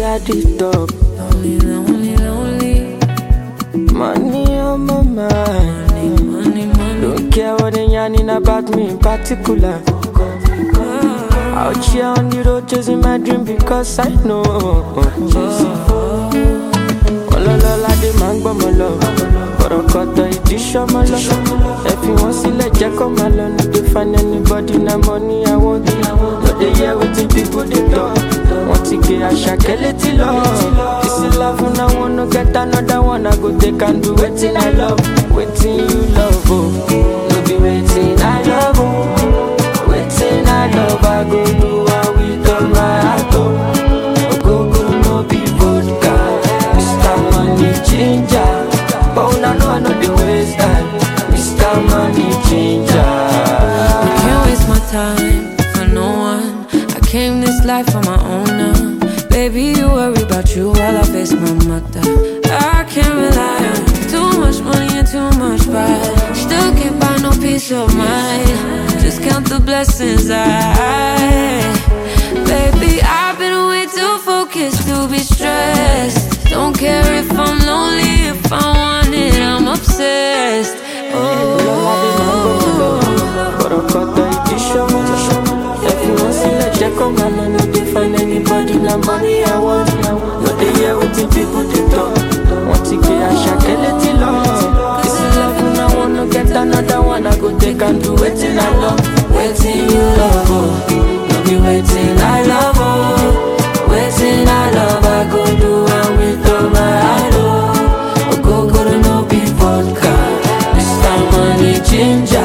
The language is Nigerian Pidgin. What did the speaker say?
at the top. Lonely, lonely, lonely. Money on my mind. Money, money. Don't care what they yarning about me in particular. Out here on the road chasing my dream because I know. Ọlọ́lọ́lá dé máa ń gbọ́mọ lọ. Kọ̀rọ̀kọ̀tọ̀ ìdí ṣọ́mọ lọ. Ẹ fi wọ́n sílẹ̀ jẹ́ kó máa lọ. No dey find anybody na money I want. No dey hear wetin people dey talk. Wọ́n ti gé àṣàkẹ́ létí lọ. This is love na one no get another one. I go take and do wetin I love. Wetin you love o. No be wetin I love o. Wetin I love I go do am with all my heart o. Ogogoro no be vodka. Mr. Money Ginger. But una know I no dey waste time. Mr. Money Ginger. I can't waste my time for no one. I came this life on my own now. Baby, you worry about you while I face my mother. I can't rely on too much money and too much pride. Still can't buy no peace of mind. Just count the blessings I. Baby, I've been way too focused to be stressed. Don't care if I'm lonely, if I want it, I'm obsessed. Oh. Kọ̀rọ̀kọ̀tọ̀ ìdí ṣọ́mọ. Ẹ fi wọ́n sílẹ̀ jẹ́ kó máa lọ. No dey find anybody na money I want. No dey hear wetin people dey talk. Wọ́n ti gbé àṣàkẹ́ létí lọ. This is love na one no get another one. I go take and do wetin I love. Wetin you love o. No be wetin I love o. Wetin I love I go do am with all my heart o. Ogogoro no be vodka. Mr. Money Ginger.